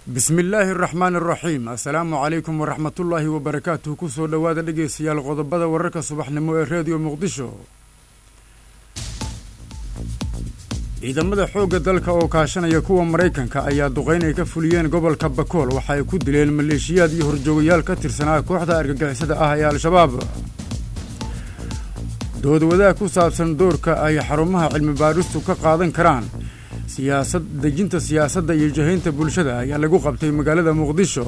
bismi illaahi araxmaan araxiim assalaamu calaykum waraxmatullaahi wabarakaatuh kusoo dhowaada dhegeystayaal qodobada wararka subaxnimo ee reediyo muqdisho ciidamada xoogga dalka oo kaashanaya kuwa maraykanka ayaa duqayn ay ka fuliyeen gobolka bakool waxa ay ku dileen maleeshiyaad iyo horjoogayaal ka tirsanaa kooxda argagixisada ah ee al-shabaab doodwadaag ku saabsan doorka ay xarumaha cilmi baadhistu ka qaadan karaan siyaasad dejinta siyaasadda iyo jahaynta bulshada ayaa lagu qabtay magaalada muqdisho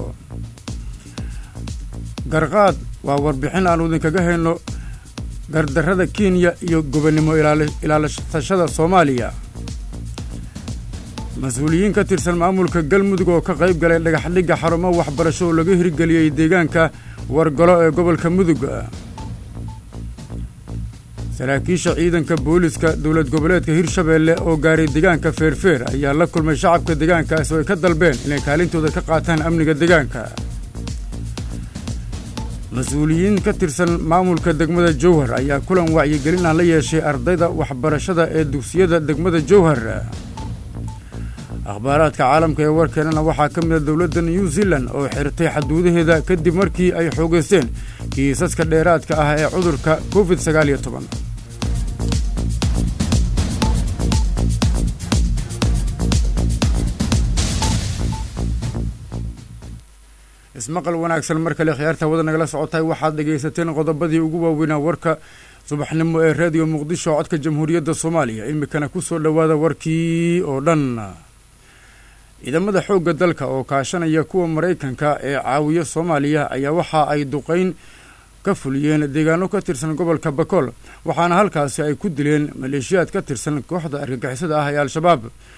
garqaad waa warbixin aanu idinkaga hayno gardarrada kenya iyo gobonnimo ilaalashashada soomaaliya mas-uuliyiin ka tirsan maamulka galmudug oo ka qayb galay dhagaxdhigga xarumo waxbarasho oo laga hirgeliyey deegaanka wargalo ee gobolka mudug saraakiisha ciidanka booliska dowlad goboleedka hirshabeelle oo gaaray deegaanka feerfeer ayaa la kulmay shacabka deegaankaas oo ay ka dalbeen inay kaalintooda ka qaataan amniga deegaanka mas-uuliyiin ka tirsan maamulka degmada jowhar ayaa kulan wacyigelin ah la yeeshay ardayda waxbarashada ee dugsiyada degmada jowhar akhbaaraadka caalamka ee warkeenana waxaa ka mid a dowladda new zealand oo xirtay xaduudaheeda kadib markii ay xoogaysteen kiisaska dheeraadka ah ee cudurka covid sagaal iyo toban ismaqal wanaagsan mar kale khiyaarta wada nagala socotahay waxaad dhegaysateen qodobadii ugu waaweynaa warka subaxnimo ee reediyo muqdisho codka jamhuuriyadda soomaaliya imikana kusoo dhowaada warkii oo dhan ciidamada xoogga dalka oo kaashanaya kuwa maraykanka ee caawiya soomaaliya ayaa waxa ay duqayn ka fuliyeen deegaano ka tirsan gobolka bakool waxaana halkaasi ay ku dileen maleeshiyaad ka tirsan kooxda argagixisada ah ee al-shabaab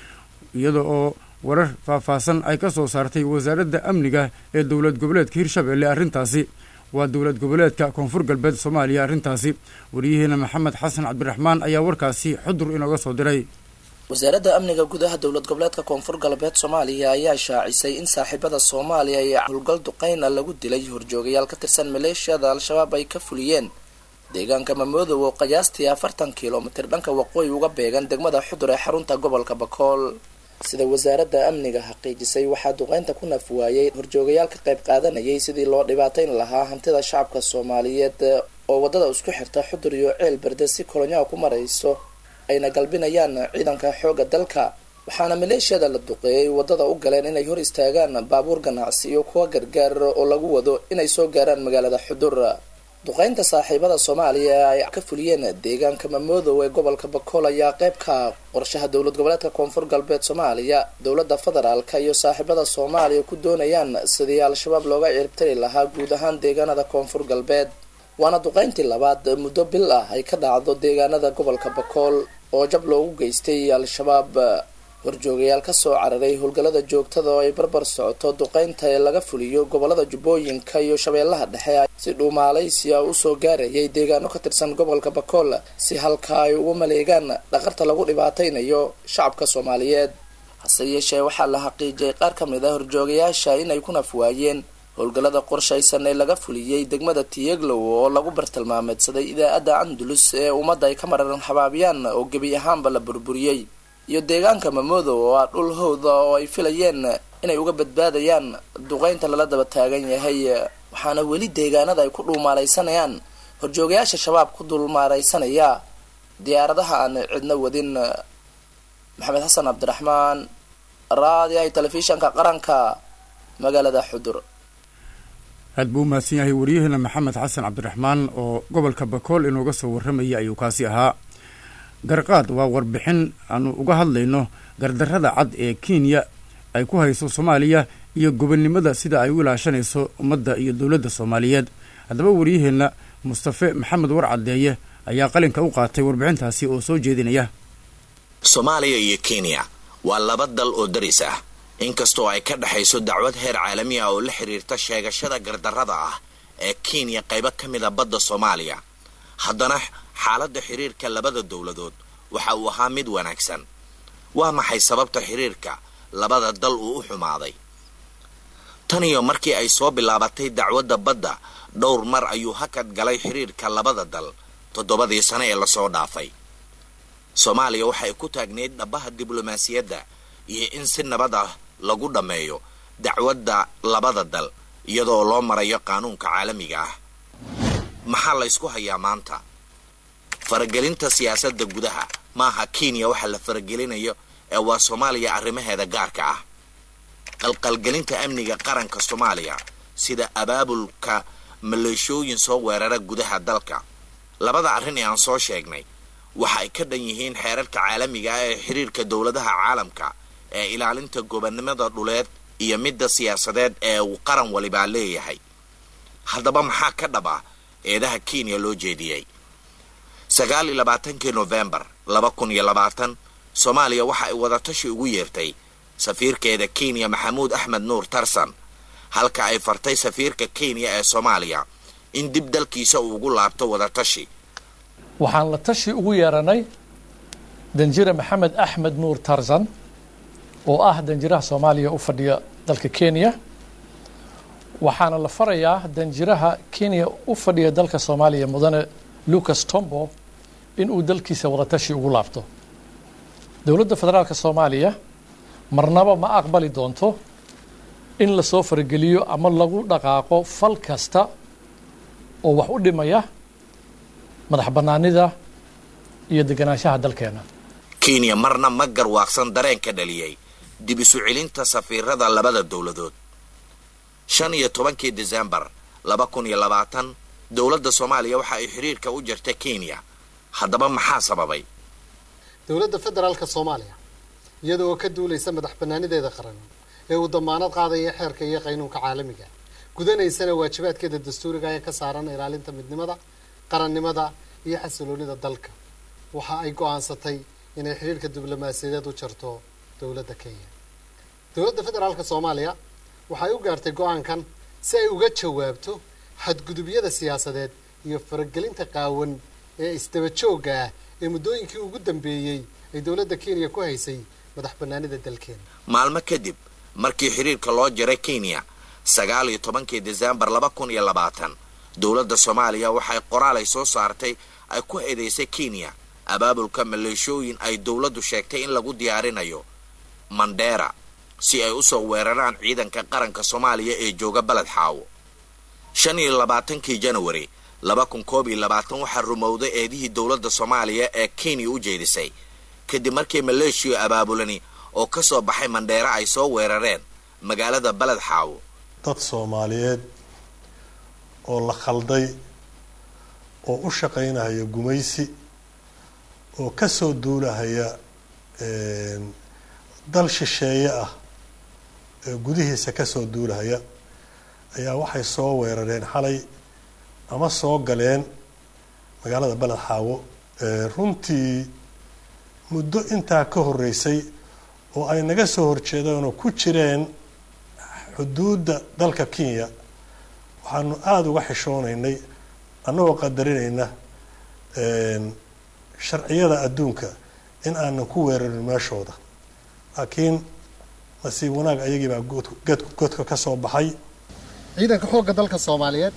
iyada oo warar faahfaahsan ay ka soo saartay wasaaradda amniga ee dowlad goboleedka hirshabeelle arrintaasi waa dowlad goboleedka koonfur galbeed soomaaliya arrintaasi wariyaheena maxamed xasan cabdiraxmaan ayaa warkaasi xudur inooga soo diray wasaaradda amniga gudaha dowlad goboleedka koonfur galbeed soomaaliya ayaa shaacisay in saaxiibada soomaaliya ee howlgal duqeyna lagu dilay horjoogayaal ka tirsan maleeshiyada al-shabaab ay ka fuliyeen deegaanka mamoodow oo qiyaastii afartan kilomitir dhanka waqooyi uga beegan degmada xudur ee xarunta gobolka bakool sida wasaaradda amniga xaqiijisay waxaa duqeynta ku naf waayey horjoogayaal ka qayb qaadanayay sidii loo dhibaateyn lahaa hantida shacabka soomaaliyeed oo waddada isku xirta xudur iyo ceel berde si kolonyaha ku marayso ayna galbinayaan ciidanka xoogga dalka waxaana maleeshiyada la duqeeyay waddada u galeen inay hor istaagaan baabuur ganacsi iyo kuwa gargaar oo lagu wado inay soo gaaraan magaalada xudur duqeynta saaxiibada soomaaliya ay ka fuliyeen deegaanka mamoodow ee gobolka bakool ayaa qayb ka qorshaha dowlad goboleedka koonfur galbeed soomaaliya dowladda federaalka iyo saaxiibada soomaaliya ku doonayaan sidii al-shabaab looga ciribtari lahaa guud ahaan deegaanada koonfur galbeed waana duqeyntii labaad muddo bil ah ay ka dhacdo deegaanada gobolka bakool oo jab loogu geystay al-shabaab horjoogayaal kasoo cararay howlgallada joogtada oo ay barbar socoto duqeynta ee laga fuliyo gobolada jubbooyinka iyo shabeellaha dhexe si dhuumaalaysiya usoo gaarayay deegaano ka tirsan gobolka bakool si halka ay ugu maleegaan dhaqarta lagu dhibaateynayo shacabka soomaaliyeed hase yeeshee waxaa la xaqiijiyay qaar ka mid a horjoogayaasha inay ku naf waayeen howlgallada qorshaysan ee laga fuliyey degmada tiyeglow oo lagu bartilmaameedsaday idaacadda andulus ee ummadda ay ka mararan xabaabiyaan oo gebi ahaanba la burburiyey iyo deegaanka mamoodow oo ah dhul howda oo ay filayeen inay uga badbaadayaan duqeynta lala daba taagan yahay waxaana weli deegaanada ay ku dhuumaalaysanayaan horjoogayaasha shabaab ku dulmaaraysanaya diyaaradaha aan cidna wadin maxamed xasan cabdiraxmaan raadiyahay telefishanka qaranka magaalada xudur aad buu u mahadsan yahay waryaheena maxamed xasan cabdiraxmaan oo gobolka bakool inooga soo warramayay ayuu kaasi ahaa garqaad waa warbixin aanu uga hadlayno gardarrada cad ee kenya ay ku hayso soomaaliya iyo gobonnimada sida ay u ilaashanayso ummadda iyo dowladda soomaaliyeed haddaba waryaheenna mustafe maxamed war caddeeye ayaa qalinka u qaatay warbixintaasi oo soo jeedinaya soomaaliya iyo kenya waa laba dal oo daris ah inkastoo ay ka dhexayso dacwad heer caalami ah oo la xiriirta sheegashada gardarrada ah ee kenya qaybo ka mid a badda soomaaliya haddana xaaladda xiriirka labada dowladood waxa uu ahaa mid wanaagsan waa maxay sababta xiriirka labada dal uu u xumaaday tan iyo markii ay soo bilaabatay dacwadda badda dhowr mar ayuu hakad galay xiriirka labada dal toddobadii sano ee lasoo dhaafay soomaaliya waxay ku taagneyd dhabaha diblomaasiyadda iyo in si nabad ah lagu dhammeeyo dacwadda labada dal iyadoo loo marayo qaanuunka caalamiga ah maxaa la ysku hayaa maanta faragelinta siyaasadda gudaha maaha kenya waxa la faragelinayo ee waa soomaaliya arrimaheeda gaarka ah qalqalgelinta amniga qaranka soomaaliya sida abaabulka maleeshooyin soo weerara gudaha dalka labada arrin ee aan soo sheegnay waxa ay ka dhan yihiin xeerarka caalamiga ah ee xiriirka dowladaha caalamka ee ilaalinta gobonnimada dhuleed iyo midda siyaasadeed ee uu qaran walibaa leeyahay haddaba maxaa ka dhab ah eedaha kenya loo jeediyey sagaal iyo labaatankii nofembar laba kun iyo labaatan soomaaliya waxa ay wadatashi ugu yeertay safiirkeeda kenya maxamuud axmed nuur tarsan halka ay fartay safiirka kenya ee soomaaliya in dib dalkiisa uu ugu laabto wadatashi waxaan la tashi ugu yeeranay danjire maxamed axmed nuur tarzan oo ah danjiraha soomaaliya u fadhiya dalka kenya waxaana la farayaa danjiraha kenya u fadhiya dalka soomaaliya mudane lucas tombo inuu dalkiisa wadatashi ugu laabto dowladda federaalka soomaaliya marnaba ma aqbali doonto in lasoo farageliyo ama lagu dhaqaaqo fal kasta oo wax u dhimaya madax bannaanida iyo deganaanshaha dalkeena kenya marna ma garwaaqsan dareen ka dhaliyey dib isu celinta safiirada labada dowladood shan iyo tobankii desembar laba kun iyo labaatan dowladda soomaaliya waxa ay xiriirka u jirta kenya haddaba maxaa sababay dowladda federaalka soomaaliya iyada oo ka duulaysa madax bannaanideeda qaran ee uu damaanad qaadaya xeerka iyo qaynuunka caalamiga gudanaysana waajibaadkeeda dastuuriga ee ka saaran ilaalinta midnimada qarannimada iyo xasiloonida dalka waxa ay go-aansatay inay xidhiirka diblomaasiyadeed u jarto dowladda kenya dowladda federaalka soomaaliya waxay u gaartay go-aankan si ay uga jawaabto xadgudubyada siyaasadeed iyo faragelinta qaawan ee isdaba joogga ah ee muddooyinkii ugu dambeeyey ay dowladda kenya ku haysay madax bannaanida dalkeena maalmo kadib markii xiriirka loo jaray kenya sagaal iyo tobankii desembar laba kun iyo labaatan dowladda soomaaliya waxay qoraal ay soo saartay ay ku eedaysay kenya abaabulka maleeshooyin ay dowladdu sheegtay in lagu diyaarinayo mandheera si ay usoo weeraraan ciidanka qaranka soomaaliya ee jooga baled xaawo shan iyo labaatankii janawari laba kun koob iyo labaatan waxaa rumowday eedihii dowladda soomaaliya ee kenya u jeedisay kadib markii maleeshiya abaabulani oo ka soo baxay mandheera ay soo weerareen magaalada baled xaawo dad soomaaliyeed oo la khalday oo u shaqaynahaya gumaysi oo ka soo duulahaya dal shisheeye ah ee gudihiisa ka soo duulahaya ayaa waxay soo weerareen xalay ama soo galeen magaalada baled xaawo runtii muddo intaa ka horreysay oo ay naga soo horjeedeen oo ku jireen xuduudda dalka kenya waxaanu aada uga xishoonaynay annagoo qadarinayna sharciyada adduunka in aanan ku weerarin meeshooda laakiin nasiib wanaag ayagiibaa godka ka soo baxay ciidanka xoogga dalka soomaaliyeed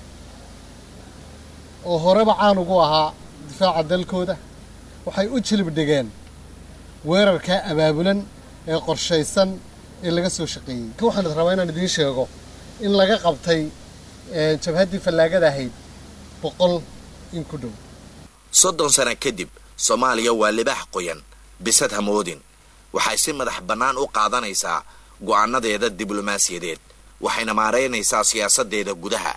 oo horeba caan ugu ahaa difaaca dalkooda waxay u jilib dhigeen weerarkaa abaabulan ee qorshaysan ee laga soo shaqeeyey ka waxaan rabaa inaan idiin sheego in laga qabtay jabhaddii fallaagada ahayd boqol in ku dhow soddon sano kadib soomaaliya waa libaax qoyan bisad hamoodin waxay si madax bannaan u qaadanaysaa go-aanadeeda diblomaasiyadeed waxayna maaraynaysaa siyaasadeeda gudaha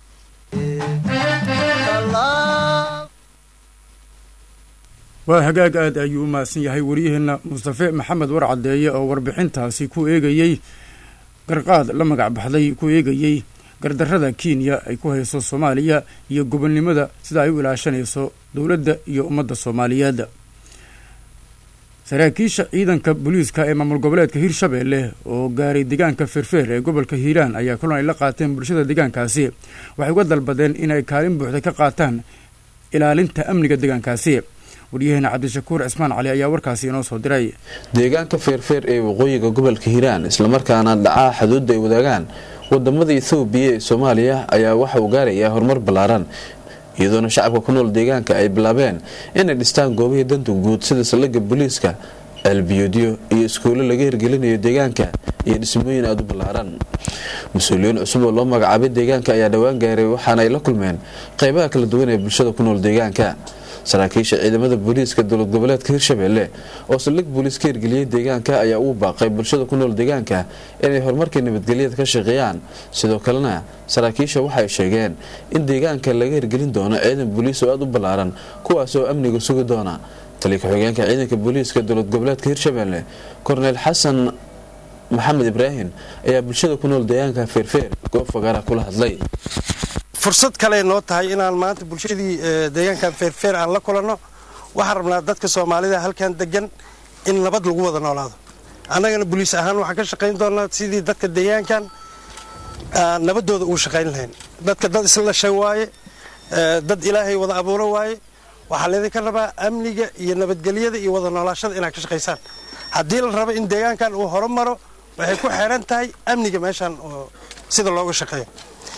waa hagaag aad ayuu u mahadsan yahay waryaheena mustafe maxamed war caddeeye oo warbixintaasi ku eegayey garqaad la magac baxday ku eegayey gardarrada kenya ay ku hayso soomaaliya iyo gobonnimada sida ay u ilaashanayso dowladda iyo ummadda soomaaliyeed saraakiisha ciidanka booliiska ee maamul goboleedka hirshabeelle oo gaaray deegaanka feerfeer ee gobolka hiiraan ayaa kulan ay la qaateen bulshada deegaankaasi waxay uga dalbadeen inay kaalin buuxda ka qaataan ilaalinta amniga deegaankaasi waryaheena cabdishakuur cismaan cali ayaa warkaasi inoo soo diray deegaanka feerfeer ee waqooyiga gobolka hiiraan islamarkaana dhacaa xuduudda ay wadaagaan wadamada ethoobiya ee soomaaliya ayaa waxa uu gaarayaa horumar ballaaran iyadoona shacabka ku nool deegaanka ay bilaabeen inay dhistaan goobihii danta guud sida saldhigga booliiska ceelbiyoodyo iyo iskuulo laga hirgelinayo deegaanka iyo dhismooyin aada u ballaaran mas-uuliyiin cusub oo loo magacaabay deegaanka ayaa dhowaan gaaray waxaana ay la kulmeen qeybaha kala duwan ee bulshada ku nool deegaanka saraakiisha ciidamada booliiska dowlad goboleedka hirshabelle oo saldhig booliis ka hirgeliyey deegaanka ayaa ugu baaqay bulshada ku nool deegaanka inay horumarkii nabadgelyada ka shaqeeyaan sidoo kalena saraakiisha waxay sheegeen in deegaanka laga hirgelin doono ciidan booliis oo aada u ballaaran kuwaas oo amniga sugi doona taliya ku-xigeenka ciidanka booliiska dowlad goboleedka hirshabelle korneyl xasan maxamed ibraahim ayaa bulshada ku nool deegaanka feerfeer goob fagaara kula hadlay fursad kale noo tahay inaan maanta bulshadii deegaankan feerfeer aan la kulanno waxaan rabnaa dadka soomaalida halkan degan in nabad lagu wada noolaado annagana boliis ahaan waxaan ka shaqayn doonaa sidii dadka deegaankan nabadooda uu shaqayn lahayn dadka dad isla dhashay waaye dad ilaahay wada abuuro waaye waxaa laydinka rabaa amniga iyo nabadgelyada iyo wada noolaashada inaad ka shaqaysaan haddii la rabo in deegaankan uu horumaro waxay ku xeeran tahay amniga meeshan oo sida looga shaqeeyo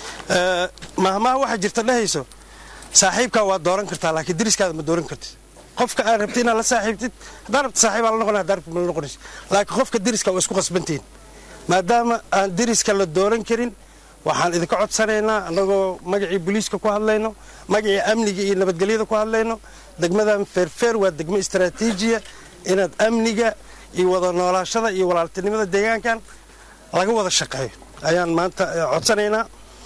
mahmaha waxaa jirta dhehayso saaxiibkaa waa dooran kartaa laakiin deriskaada ma dooran kartid qofka aad rabti inaad la saaxiibtid haddaa rabta saaxiibaa la noqonay haddaa rabta ma la noqonaysa laakiin qofka deriska waa isku qasbantihin maadaama aan deriska la dooran karin waxaan idinka codsanaynaa annagoo magacii booliiska ku hadlayno magacii amniga iyo nabadgelyada ku hadlayno degmadan feerfeer waa degmo istaraatiijiya inaad amniga iyo wada noolaashada iyo walaaltinimada deegaankan laga wada shaqeeyo ayaan maanta codsanaynaa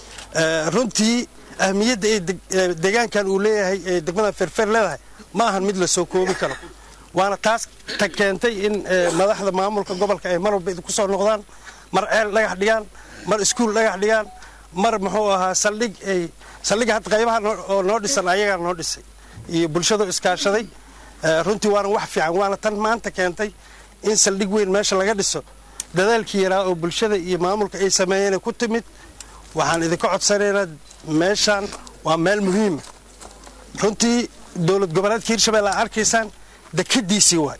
runtii ahmiyadda ee deegaankan uu leeyahay ee degmada feerfeer leedahay ma ahan mid la soo koobi karo waana taas ta keentay in madaxda maamulka gobolka ay mar walba idinku soo noqdaan mar ceel dhagax dhigaan mar iskuul dhagax dhigaan mar muxuu ahaa saldhig ay saldhiga hadda qaybaha oo noo dhisan ayagaa noo dhisay iyo bulshadu iskaashaday runtii waana wax fiican waana tan maanta keentay in saldhig weyn meesha laga dhiso dadaalkii yaraa oo bulshada iyo maamulka ay sameeyeen ku timid waxaan idinka codsanaynaa meeshaan waa meel muhiima runtii dowlad goboleedka hirshabelle aa arkaysaan dekadiisii waay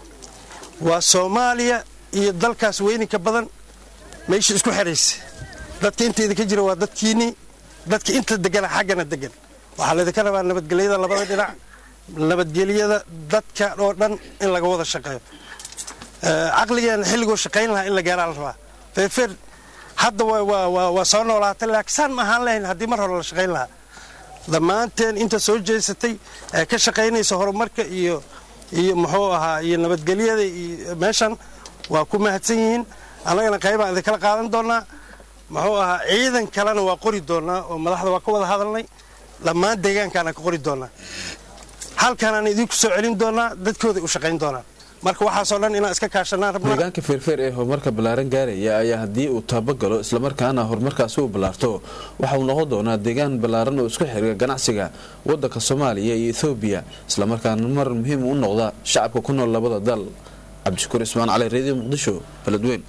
waa soomaaliya iyo dalkaas weyninka badan meesha isku xidhaysa dadka inta idinka jira waa dadkiinnii dadka inta degana xaggana degan waxaa laydinka rabaa nabadgelyada labada dhinac nabadgelyada dadka oo dhan in laga wada shaqeeyo caqligeena xilligoo shaqayn lahaa in la gaaraa la rabaa feerfeer hadda waa soo noolaatay laakiin saan ma ahaan lahayn haddii mar hore la shaqayn lahaa dhammaanteen inta soo jeesatay ee ka shaqaynaysa horumarka iyo iyo muxuu ahaa iyo nabadgelyada iyo meeshan waa ku mahadsan yihiin annagana qaybaan idinkala qaadan doonaa muxuu ahaa ciidan kalena waa qori doonaa oo madaxda waa ka wada hadalnay dhammaan deegaankaana ka qori doonaa halkanaan idinku soo celin doonaa dadkooday u shaqayn doonaan marka waxaasoo dhan inaan iska kaashanaan rabnaa deegaanka feerfeer ee horumarka ballaaran gaaraya ayaa haddii uu taabagalo islamarkaana horumarkaasi uu ballaarto waxa uu noqon doonaa deegaan ballaaran oo isku xiriga ganacsiga waddanka soomaaliya iyo ethoobiya islamarkaana mar muhiim u noqda shacabka ku nool labada dal cabdishakuur ismaan cali reediyo muqdisho beledweyn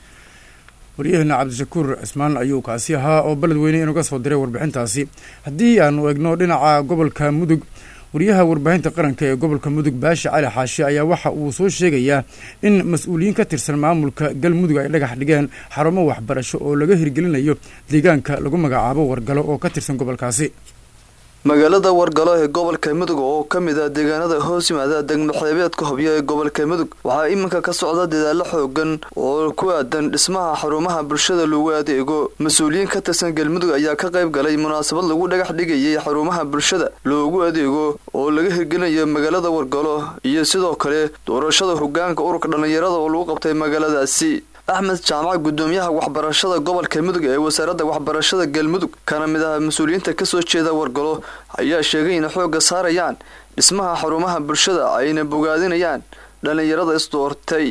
waryaheena cabdishakuur cismaan ayuu kaasi ahaa oo beledweyne inuga soo diray warbixintaasi haddii aanu eegno dhinaca gobolka mudug wariyaha warbaahinta qaranka ee gobolka mudug baashi cali xaashi ayaa waxa uu soo sheegayaa in mas-uuliyiin ka tirsan maamulka galmudug ay dhagax dhigeen xarumo waxbarasho oo laga hirgelinayo deegaanka lagu magacaabo wargalo oo ka tirsan gobolkaasi magaalada wargalo ee gobolka mudug oo ka mid ah deegaanada hoos yimaada degmaxeebeedka hobyo ee gobolka mudug waxaa iminka ka socda dadaalo xoogan oo ku aadan dhismaha xarumaha bulshada lagu adeego mas-uuliyiin ka tirsan galmudug ayaa ka qayb galay munaasabad lagu dhagax dhigayay xarumaha bulshada loogu adeego oo laga hirgelinayo magaalada wargalo iyo sidoo kale doorashada hogaanka ururka dhallinyarada oo lagu qabtay magaaladaasi axmed jaamac gudoomiyaha waxbarashada gobolka mudug ee wasaaradda waxbarashada galmudug kana mid ah mas-uuliyiinta kasoo jeeda wargalo ayaa sheegay inay xoogga saarayaan dhismaha xarumaha bulshada ayna bogaadinayaan dhallinyarada isdoortay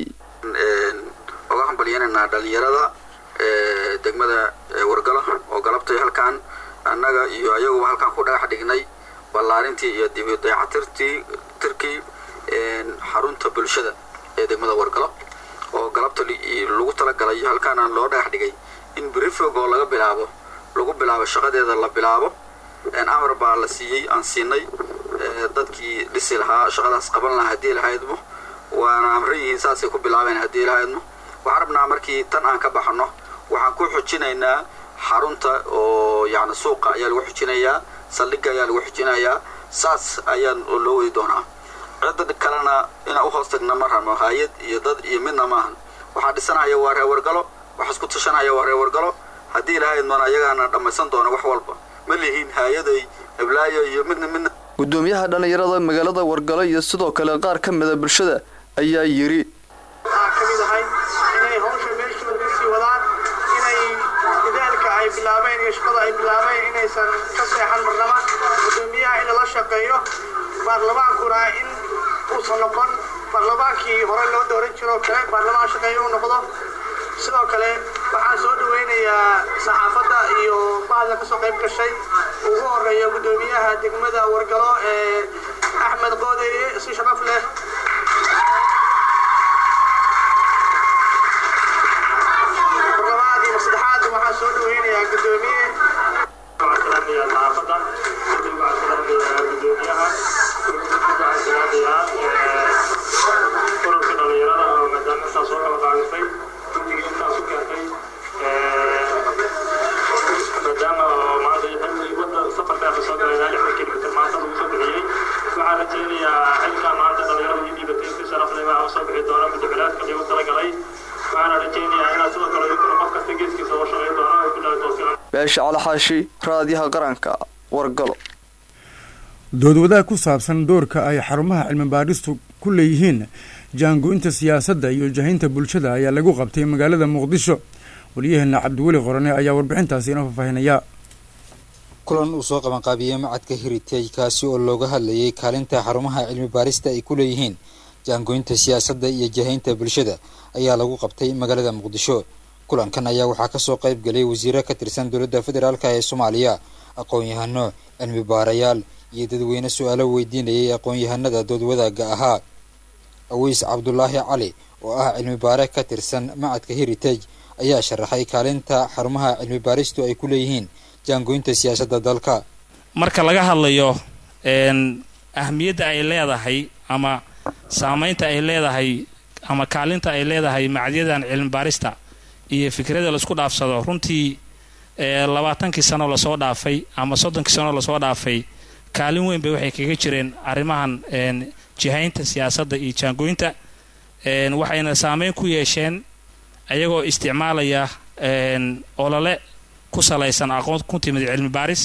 oga hambalyananaa dhallinyarada degmada wargalo oo galabtay halkaan annaga iyo ayaguba halkaan ku dhagax dhignay ballaarintii iyo dibi dayacatirtii tirkii xarunta bulshada ee degmada wargalo oo galabta lagu talagalay halkaana loo dhagax dhigay in brifog oo laga bilaabo lagu bilaabo shaqadeeda la bilaabo amar baa la siiyey aan siinay dadkii dhisi lahaa shaqadaas qaban lahaa haddii lahaydmo waana amran yihiin saasay ku bilaabeen haddii lahaydmo waxaan rabnaa markii tan aan ka baxno waxaan ku xujinaynaa xarunta oo yani suuqa ayaa lagu xujinayaa saldhigga ayaa lagu xujinayaa saas ayaa loo wadi doonaa cidda kalena inaan u hoos tagna ma rabno hay-ad iyo dad iyo midna maahan waxaa dhisanaya waa reer wargalo waxa isku tashanaya waa reer wargalo haddii ilahayd doona ayagaana dhammaysan doona wax walba ma lihiin hay-aday heblaayo iyo midna midna gudoomiyaha dhallinyarada magaalada wargalo iyo sidoo kale qaar ka mida bulshada ayaa yidhi waxaa ka mid ahay inay hawsha meeshooda kasii wadaan inay dadaalka ay bilaabeen iyo shaqada ay bilaabeen inaysan ka seexan marnaba gudoomiyaha in lala shaqeeyo baarlamaankuna in uusan noqon baarlamaankii hore loo dooran jiroo kale baarlamaan shaqeeyo u noqdo sidoo kale waxaan soo dhaweynayaa saxaafadda iyo bahda kasoo qayb gashay ugu horeeya gudoomiyaha degmada wargalo ee axmed qoodeye si sharaf leh barlamaad iyo saddexaad waxaan soo dhaweynayaa gudoomiye saxaafadda kadib waxaan salaamayaa gudoomiyaha waxaan salaamayaa ururka dhalinyarada oo maadaama intaas soo kala qaadisay guddiga intaas u keentay maadaama maanta xilli wadda safarka aan soo galay lix kilomitir maanta lagu soo bixiyey waxaan rajaynayaa xilkaa maanta dhalinyarada iyo dhiibatay si sharaf leh baa soo bixi doona muddabilaadka liigu talagalay waxaana rajaynayaa inaad sidoo kale idinkuna qof kasta geeskiisa uga shaqayn doono ay bilahi toofiican beesha calaxaashi raadiyaha qaranka wargalo doodwadaha ku saabsan doorka ay xarumaha cilmi baadhistu ku leeyihiin jaango-inta siyaasadda iyo jahaynta bulshada ayaa lagu qabtay magaalada muqdisho waliyaheena cabdiweli qorane ayaa warbixintaasi inoo faahfaahinaya kulan uu soo qabanqaabiyey macadka heritage kaasi oo looga hadlayay kaalinta xarumaha cilmi baarista ay ku leeyihiin jaangoynta siyaasadda iyo jahaynta bulshada ayaa lagu qabtay magaalada muqdisho kulankan ayaa waxaa kasoo qayb galay wasiiro ka tirsan dowladda federaalk ee soomaaliya aqoon-yahano cilmi baarayaal iyo dadweyne su-aalo weydiinayay aqoon-yahanada dood wadaaga ahaa aweys cabdulaahi cali oo ah cilmi baare ka tirsan macadka heritage ayaa sharaxay kaalinta xarumaha cilmi baaristu ay ku leeyihiin jaangoynta siyaasadda dalka marka laga hadlayo ahmiyadda ay leedahay ama saameynta ay leedahay ama kaalinta ay leedahay macadyadan cilmi baarista iyo fikrada laisku dhaafsado runtii labaatankii sano lasoo dhaafay ama soddonkii sano lasoo dhaafay kaalin weyn bay waxay kaga jireen arrimahan jihaynta siyaasadda iyo jaangooynta waxayna saameyn ku yeesheen ayagoo isticmaalaya olole ku salaysan aqoon ku timid cilmi baaris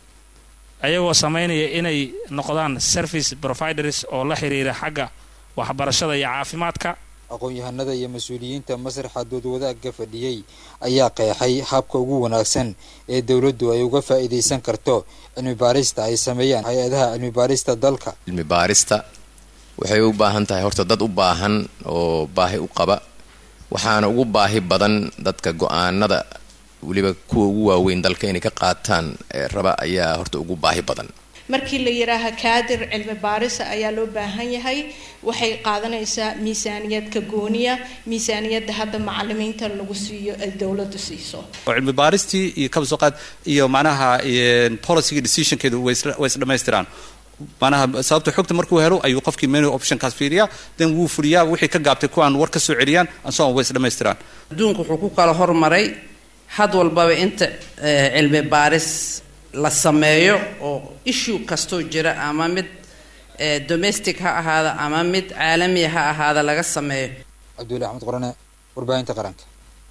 ayagoo samaynaya inay noqdaan service providers oo la xiriira xagga waxbarashada iyo caafimaadka aqoon-yahanada iyo mas-uuliyiinta masraxa dood wadaagga fadhiyey ayaa qeexay habka ugu wanaagsan ee dowladdu ay uga faa'iidaysan karto cilmi baarista ay sameeyaan hay-adaha cilmi baarista dalka cilmi baarista waxay u baahan tahay horta dad u baahan oo baahi u qaba waxaana ugu baahi badan dadka go-aanada weliba kuwa ugu waaweyn dalka inay ka qaataan raba ayaa horta ugu baahi badan markii la yidhaaha kaadir cilmi baarisa ayaa loo baahan yahay waxay qaadanaysaa miisaaniyadka gooniya miisaaniyadda hadda macalimiinta lagu siiyo ay dowladdu siiso oo cilmi baaristii iyo kabsoqaad iyo macnaha policyga decisionkeedu way isdhamaystiraan manaha sababta xogta markuu helo ayuu qofkii menu optionkaas fiiriyaa then wuu fuliyaa wixii ka gaabtay kuwaan war ka soo celiyaan ansoon way isdhamaystiraan adduunku wuxuu ku kala hormaray had walbaba inta cilmi baaris la sameeyo oo issue kastoo jira ama mid domestic ha ahaada ama mid caalamiya ha ahaada laga sameeyo cabdullahi axmed qorane warbaahinta qaranka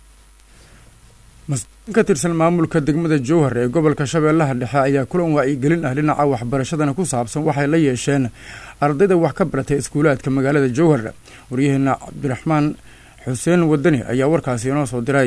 mas-uulin ka tirsan maamulka degmada jowhar ee gobolka shabeellaha dhexe ayaa kulan wacyigelin ah dhinaca waxbarashadana ku saabsan waxay la yeesheen ardayda wax ka baratay iskuulaadka magaalada jowhar waryaheena cabdiraxmaan xuseen wadani ayaa warkaasi inoo soo diray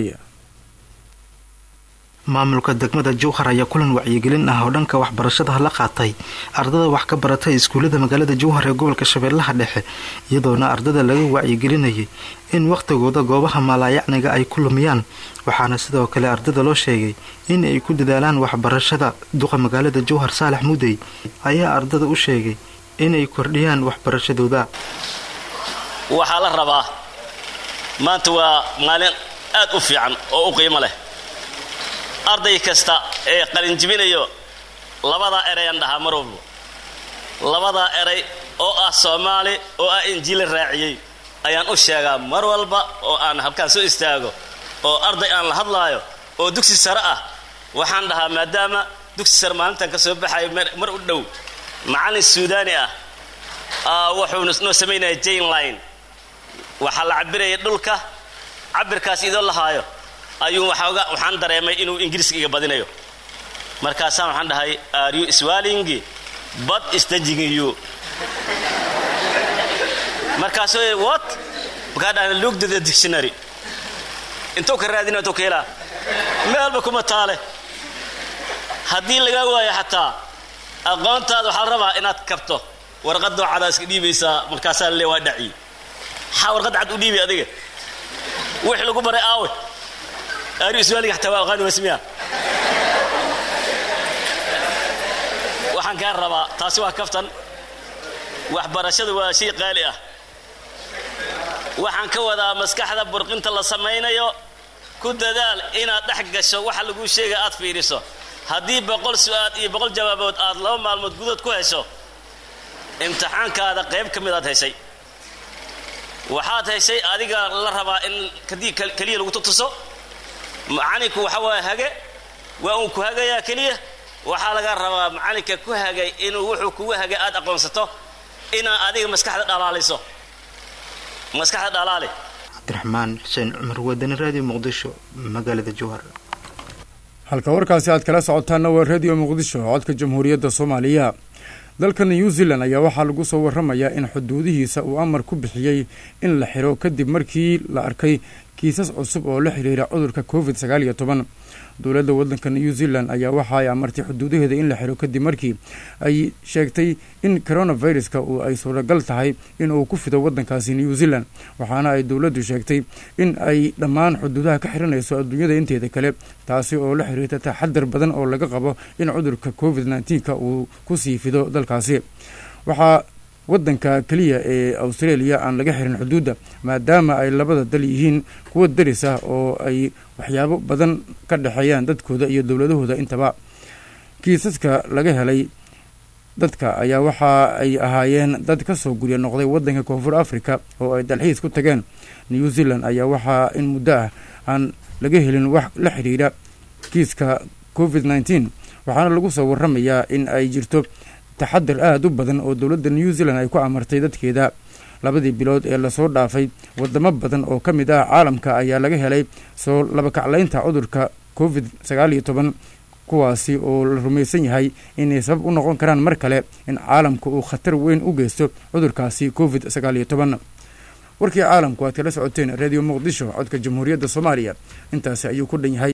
maamulka degmada jowhar ayaa kulan wacyigelin ah oo dhanka waxbarashada la qaatay ardada wax ka baratay iskuullada magaalada jowhar ee gobolka shabeellaha dhexe iyadoona ardada laga wacyigelinayay in wakhtigooda goobaha maalaayacniga ay ku lumiyaan waxaana sidoo kale ardada loo sheegay in ay ku dadaalaan waxbarashada duqa magaalada jowhar saalax mudey ayaa ardada u sheegay inay kordhiyaan waxbarashadooda waxaa la rabaa maanta waa maalin aad u fiican oo u qiimo leh arday kasta ee qalinjibinayo labadaa erayaan dhahaa mar walba labadaa eray oo ah soomaali oo ah injiila raaciyey ayaan u sheegaa mar walba oo aan halkaan soo istaago oo arday aan la hadlaayo oo dugsi sare ah waxaan dhahaa maadaama dugsi sare maalintan ka soo baxayo mar u dhow macallin suudaani ah wuxuu noo samaynaya jane line waxaa la cabiraya dhulka cabirkaas idoo lahaayo ayuu waxaan dareemay inuu ingiriiska iga badinayo markaasaan waxaan dhahay are you swalling but staging you markaasuu what markaa dhahan look to the dictionary intuu ka raadina intuu ka helaa meelba kuma taale haddii lagaa waayo xataa aqoontaada waxaa la rabaa inaad kabto warqad noocadaa iska dhiibaysaa markaasaa le waa dhaci maxaa warqad cad u dhiibay adiga wix lagu baray aawe ari ismaaliga xataa waa aqaani wasmiya waxaan kaa rabaa taasi waa kaftan waxbarashada waa shay qaali ah waxaan ka wadaa maskaxda burqinta la samaynayo ku dadaal inaad dhex gasho waxa laguu sheega aad fiiriso haddii boqol su-aal iyo boqol jawaabood aad laba maalmood gudood ku hesho imtixaankaada qayb ka mid aad heshay waxaad heshay adiga la rabaa in kadii keliya lagu tutuso macalinku waxa waa hage waa uun ku hagayaa keliya waxaa laga rabaa macalinka ku hagay inuu wuxuu kugu hagay aad aqoonsato inaad adiga maskaxda dhalaaliso maskaxda dhalaali cabdiraxmaan xuseen cumar wadani raadiyo muqdisho magaalada jowhar halka warkaasi aad kala socotaana waa radio muqdisho codka jamhuuriyadda soomaaliya dalka new zealand ayaa waxaa lagu soo waramayaa in xuduudihiisa uu amar ku bixiyey in la xiro kadib markii la arkay kiisas cusub oo la xiriira cudurka covid sagaal iyo toban dowladda waddanka new zealand ayaa waxa ay amartay xuduudaheeda in la xiro kadib markii ay sheegtay in coronaviruska uu ay suuragal tahay in uu ku fido waddankaasi new zealand waxaana ay dowladdu sheegtay in ay dhammaan xuduudaha ka xiranayso adduunyada inteeda kale taasi oo la xiriirta taxadar badan oo laga qabo in cudurka covid nneteen-ka uu kusii fido dalkaasi waxaa waddanka keliya ee australia aan laga xirin xuduudda maadaama ay labada dal yihiin kuwa daris ah oo ay waxyaabo badan ka dhexeeyaan dadkooda iyo dowladahooda intaba kiisaska laga helay dadka ayaa waxa ay ahaayeen dad ka soo gurya noqday waddanka koonfur africa oo ay dalxiis ku tageen new zealand ayaa waxaa in muddo ah aan laga helin wax la xiriira kiiska covid nneteen waxaana lagu soo waramayaa in ay jirto taxadar aada u badan oo dowladda new zealand ay ku amartay dadkeeda labadii bilood ee lasoo dhaafay wadamo badan oo ka mid ah caalamka ayaa laga helay soo labakaclaynta cudurka covid sagaal iyo toban kuwaasi oo la rumaysan yahay inay sabab u noqon karaan mar kale in caalamka uu khatar weyn u geysto cudurkaasi covid sagaal iyo toban warkii caalamku aad kala socoteen radio muqdisho codka jamhuuriyadda soomaaliya intaasi ayuu ku dhan yahay